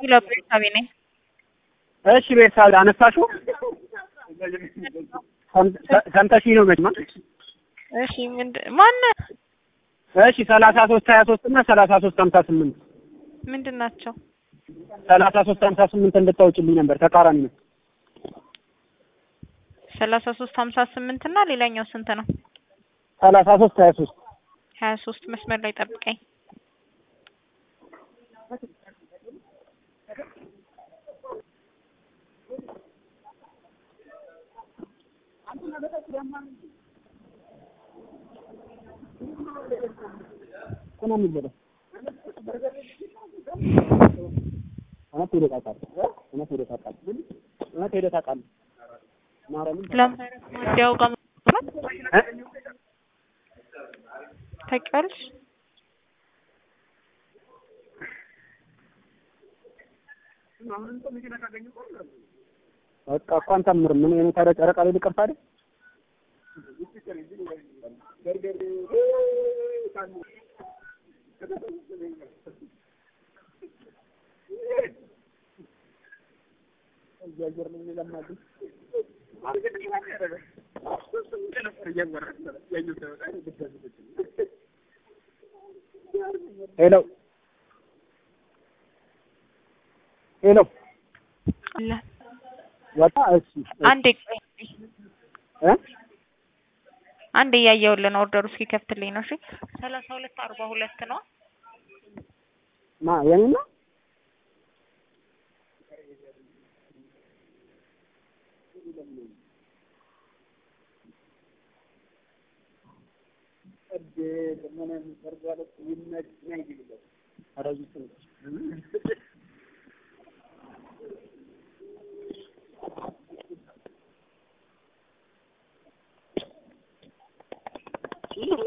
ሄሎ ቤርሳቤ ነኝ። እሺ ቤርሳቤ አነሳሽው? ሰምተሽኝ ነው መቼም? እሺ ምንድን ማነህ? እሺ ሰላሳ ሶስት ሀያ ሶስት እና ሰላሳ ሶስት ሀምሳ ስምንት ምንድን ናቸው? ሰላሳ ሶስት ሀምሳ ስምንት እንድታውጭልኝ ነበር። ተቃራኒ ነው። ሰላሳ ሶስት ሀምሳ ስምንት እና ሌላኛው ስንት ነው? ሰላሳ ሶስት ሀያ ሶስት ሀያ ሶስት መስመር ላይ ጠብቀኝ። እኮ ነው የሚበለው። እውነት ሄደህ ታውቃለህ? እውነት ሄደህ ታውቃለህ? እውነት ሄደህ ታውቃለህ? ማርያምን ለማዲያው ጋር ነው እ? ታውቂዋለሽ? በቃ እኮ አንተ ምር ምን የኔ ታዲያ ጨረቃ ላይ ልቀርታ አይደል? ሄሎ ሄሎ አለ ወጣ። እሺ አንዴ ቆይ እ አንዴ እያየሁልህ ነው። ኦርደሩ እስኪከፍትልኝ ነው። እሺ ሰላሳ ሁለት አርባ ሁለት ነው። ማ የኔ ነው?